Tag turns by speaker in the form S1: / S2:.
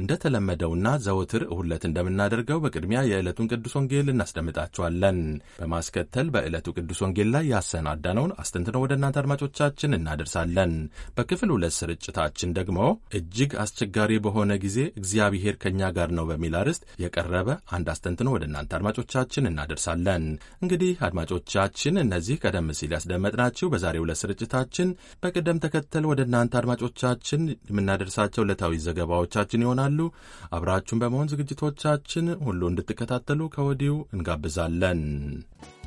S1: እንደተለመደውና ዘወትር እሁድ ዕለት እንደምናደርገው በቅድሚያ የዕለቱን ቅዱስ ወንጌል እናስደምጣችኋለን። በማስከተል በዕለቱ ቅዱስ ወንጌል ላይ ያሰናዳነውን አስተንትነው ወደ እናንተ አድማጮቻችን እናደርሳለን። በክፍል ሁለት ስርጭታችን ደግሞ እጅግ አስቸጋሪ በሆነ ጊዜ እግዚአብሔር ከእኛ ጋር ነው በሚል አርዕስት የቀረበ አንድ አስተንትኖ ወደ እናንተ አድማጮቻችን እናደርሳለን። እንግዲህ አድማጮቻችን እነዚህ ቀደም ሲል ያስደመጥናችሁ በዛሬው ዕለት ስርጭታችን በቅደም ተከተል ወደ እናንተ አድማጮቻችን የምናደርሳቸው ዕለታዊ ዘገባዎቻችን ይሆናሉ። አብራችሁን በመሆን ዝግጅቶቻችን ሁሉ እንድትከታተሉ ከወዲሁ እንጋብዛለን።